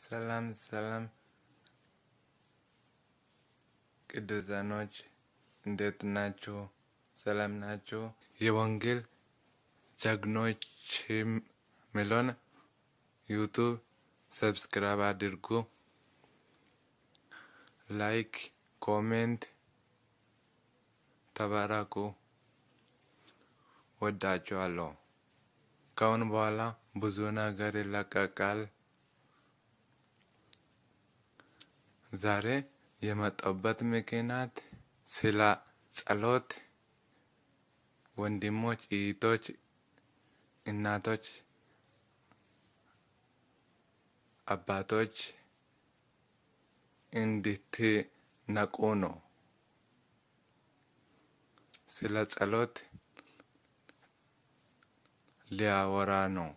ሰላም ሰላም ቅዱሳኖች እንዴት ናችሁ? ሰላም ናችሁ? የወንጌል ጀግኖች ሚሊዮን ዩቱብ ሰብስክራይብ አድርጉ። ላይክ፣ ኮሜንት፣ ተባረኩ። ወዳችኋለሁ። ከአሁን በኋላ ብዙ ነገር ይለቀቃል። ዛሬ የመጣሁበት ምክንያት ስለ ጸሎት ወንድሞች፣ እህቶች፣ እናቶች፣ አባቶች እንድትነቁ ነው። ስለ ጸሎት ሊያወራ ነው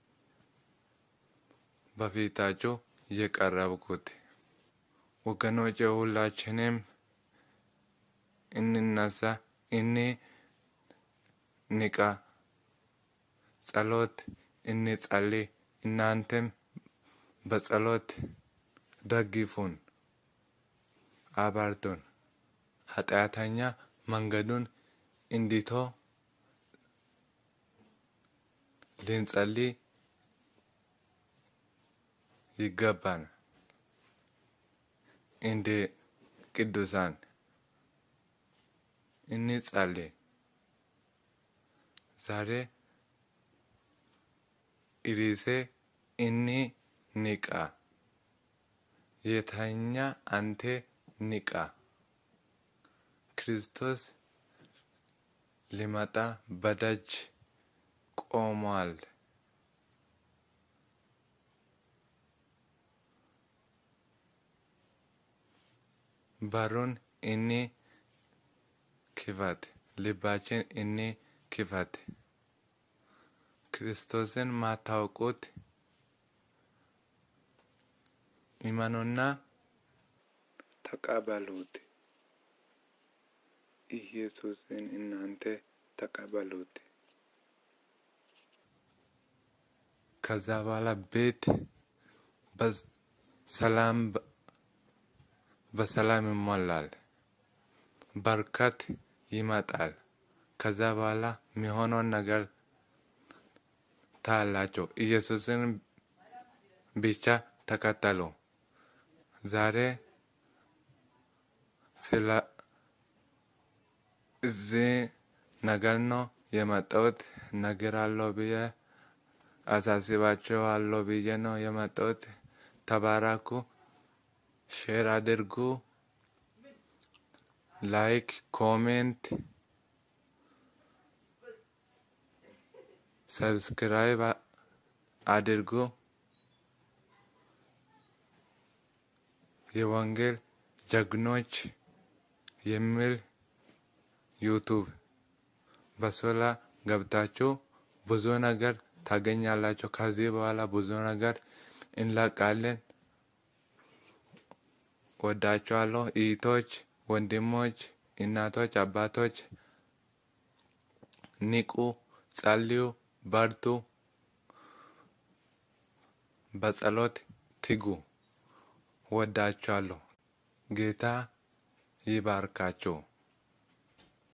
በፊታችሁ የቀረብኩት። ወገኖች ሁላችንም እንነሳ፣ እንንቃ፣ ጸሎት እንጸልይ። እናንተም በጸሎት ደግፉን፣ አበርቱን። ኃጢአተኛ መንገዱን እንዲተው ልንጸልይ ይገባል። እንደ ቅዱሳን እንጸልይ። ዛሬ ርዕሴ እንንቃ። የተኛ አንተ ንቃ። ክርስቶስ ሊመጣ በደጅ ቆሟል። በሩን እኒ ክፈት፣ ልባችን እኒ ክፈት። ክርስቶስን ማታውቁት እመኑና ተቀበሉት። ኢየሱስን እናንተ ተቀበሉት። ከዛ በኋላ ቤት በሰላም በሰላም ይሞላል። በረከት ይመጣል። ከዛ በኋላ የሚሆነውን ነገር ታያላችሁ። ኢየሱስን ብቻ ተከተሉ። ዛሬ ስለ እዚህ ነገር ነው የመጣሁት። ነገር አለው ብዬ አሳስባችኋለሁ ብዬ ነው የመጣሁት። ተባረኩ። ሼር አድርጉ። ላይክ፣ ኮሜንት፣ ሰብስክራይብ አድርጉ። የወንጌል ጀግኖች የሚል ዩቱብ በሶላ ገብታችሁ ብዙ ነገር ታገኛላችሁ። ከዚህ በኋላ ብዙ ነገር እንለቃለን። ወዳችኋለሁ። እህቶች፣ ወንድሞች፣ እናቶች፣ አባቶች ንቁ፣ ጸልዩ፣ በርቱ፣ በጸሎት ትጉ። ወዳችኋለሁ። ጌታ ይባርካችሁ።